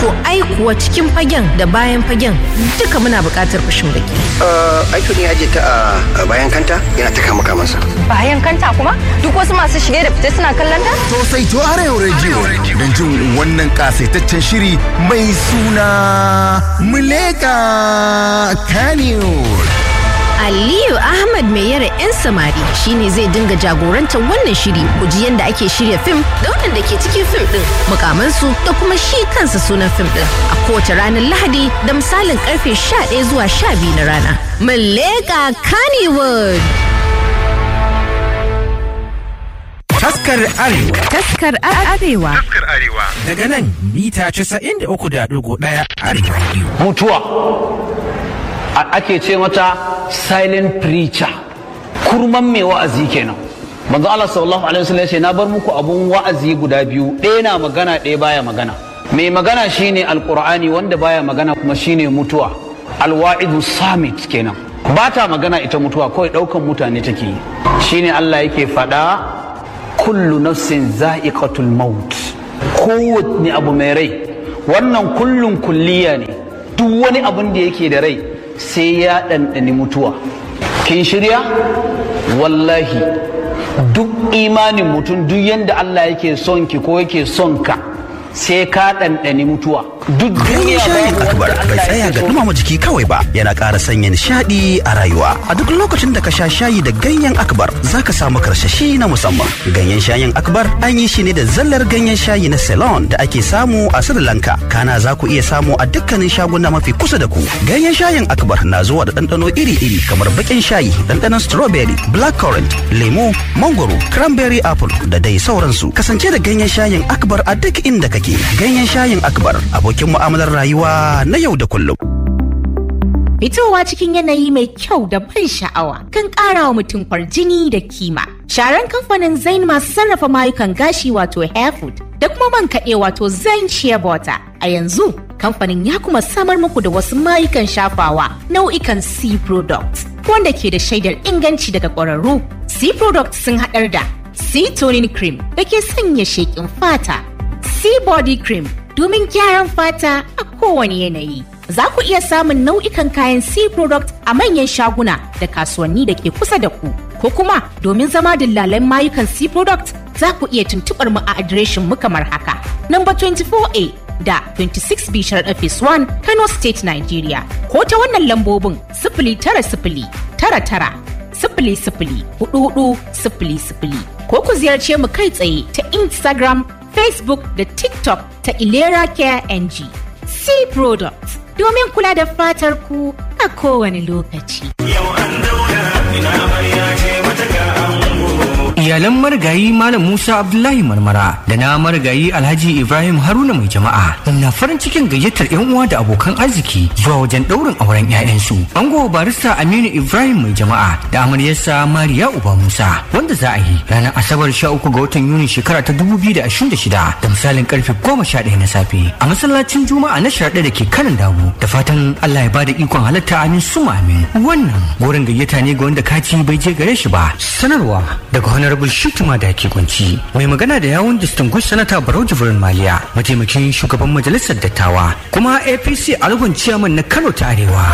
To ai kuwa cikin fagen da bayan fagen duka muna buƙatar fashin baki. Aiko ne aje ta a bayan kanta yana ta kama kamansa. Bayan kanta kuma duk wasu masu shige da fice suna kallon ta? Sosai to Arewa Radio don jin wannan kasaitaccen shiri mai suna Muleka Kanewar. Aliyu Ahmad mai yara 'yan samari shine zai dinga jagorantar wannan shiri ku ji yadda ake shirya fim da waɗanda ke cikin fim ɗin mukamansu da kuma shi kansa sunan fim ɗin a kowace ranar Lahadi da misalin karfe 11 zuwa 12 na rana. Muleka Kannywood. Taskar Arewa. Taskar Arewa. Taskar Arewa. Daga nan mita 93.1 Arewa Radio. Mutuwa. ake ce mata silent preacher kurman mai wa'azi kenan manzo Allah sallallahu alaihi wasallam ce na bar muku abun wa'azi guda biyu ɗaya na magana ɗaya baya magana mai magana shine alqur'ani wanda baya magana kuma shine mutuwa alwa'idu samit kenan ba ta magana ita mutuwa kawai ɗaukan mutane take yi shine Allah yake faɗa kullu nafsin za'iqatul maut kowanne abu mai rai wannan kullun kulliya ne duk wani abun da yake da rai sai ya ɗanɗani mutuwa kin shirya wallahi duk imanin mutum duk yadda Allah yake son ki ko yake son ka sai ka ɗanɗani mutuwa duk Ganyen shayin akbar bai tsaya ga dumama jiki kawai ba yana ƙara sanya nishaɗi a rayuwa a duk lokacin da ka sha shayi da ganyen akbar za ka samu karsashi na musamman ganyen shayin akbar an yi shi ne da zallar ganyen shayi na ceylon da ake samu a sri lanka kana za ku iya samu a dukkanin shaguna mafi kusa da ku ganyen shayin akbar na zuwa da ɗanɗano iri-iri kamar baƙin shayi ɗanɗanon strawberry blackcurrant lemo mangoro cranberry apple da dai sauransu kasance da ganyen shayin akbar a duk inda kake ganyen shayin akbar abokin abokin mu'amalar rayuwa na yau da kullum. Fitowa cikin yanayi mai kyau da ban sha'awa kan ƙara wa mutum kwarjini da kima. Sharan kamfanin Zain masu sarrafa mayukan gashi wato Hairfood da kuma man kaɗe wato Zain Shea Butter. A yanzu kamfanin ya kuma samar muku da wasu mayukan shafawa nau'ikan C products wanda ke da shaidar inganci daga ƙwararru. C products sun haɗar da C toning cream da ke sanya sheƙin fata, C body cream domin gyaran fata a kowane yanayi. Za ku iya samun nau'ikan kayan C product a manyan shaguna da kasuwanni da ke kusa da ku. Ko kuma domin zama dillalan mayukan C product za ku iya tuntuɓar mu a adireshin mu kamar haka. Number 24A da 26 Bishar Office 1 Kano State Nigeria. Ko ta wannan lambobin sifili tara sifili tara tara sifili sifili hudu hudu sifili sifili. Ko ku ziyarce mu kai tsaye ta Instagram Facebook da TikTok ta Ilera Care NG. C Products domin kula da fatar ku a kowane lokaci. Yau an daura ina amarya ce mata ga Iyalan marigayi Malam Musa Abdullahi Marmara da na marigayi Alhaji Ibrahim Haruna mai jama'a na farin cikin gayyatar 'yan uwa da abokan arziki zuwa wajen ɗaurin auren 'ya'yansu. Ango barista Aminu Ibrahim mai jama'a da amaryarsa Mariya Uba Musa wanda za a yi ranar Asabar 13 ga watan Yuni shekara ta 2026 da misalin karfe 11 na safe a masallacin Juma'a na sharaɗa da ke kanan damu da fatan Allah ya bada ikon halatta amin suma amin. Wannan gorin gayyata ne ga wanda kaci bai je gare shi ba. Sanarwa daga honorable shituma da ke kunci mai magana da yawun distinguished senator barau jibrin maliya mataimakin shugaban majalisar dattawa kuma apc algon ciyaman na kano ta arewa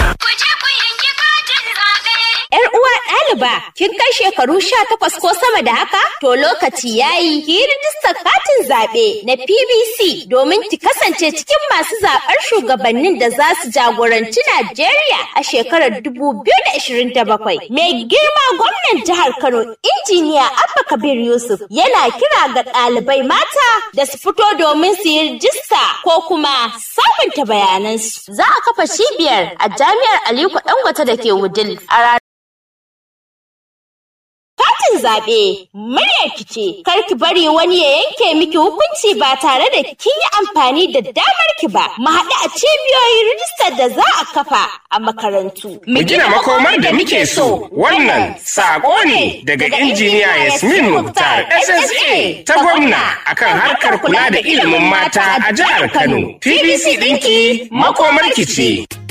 Yar uwa ɗaliba, kin kai shekaru sha takwas ko sama da haka? To lokaci yayi ki yi rijistar katin zaɓe na PBC domin ki kasance cikin masu zaɓar shugabannin da za su jagoranci Najeriya a shekarar 2027. Mai girma gwamnan jihar Kano, injiniya Abba Kabir Yusuf yana kira ga ɗalibai mata da su fito domin su yi rijista ko kuma sabunta bayanansu. Za a kafa cibiyar a jami'ar Aliko Dangote da ke Wudil a ranar Katin zaɓe muryar ki ce, kar ki bari wani ya yanke miki hukunci ba tare da kin yi amfani da damar ki ba. Mu haɗu a cibiyoyin rijistar da za a kafa a makarantu. Mu gina makomar da muke so. Wannan saƙo ne daga injiniya Yasmin Mukhtar SSA ta gwamna akan harkar kula da ilimin mata a jihar Kano. PBC ɗinki makomar ki ce.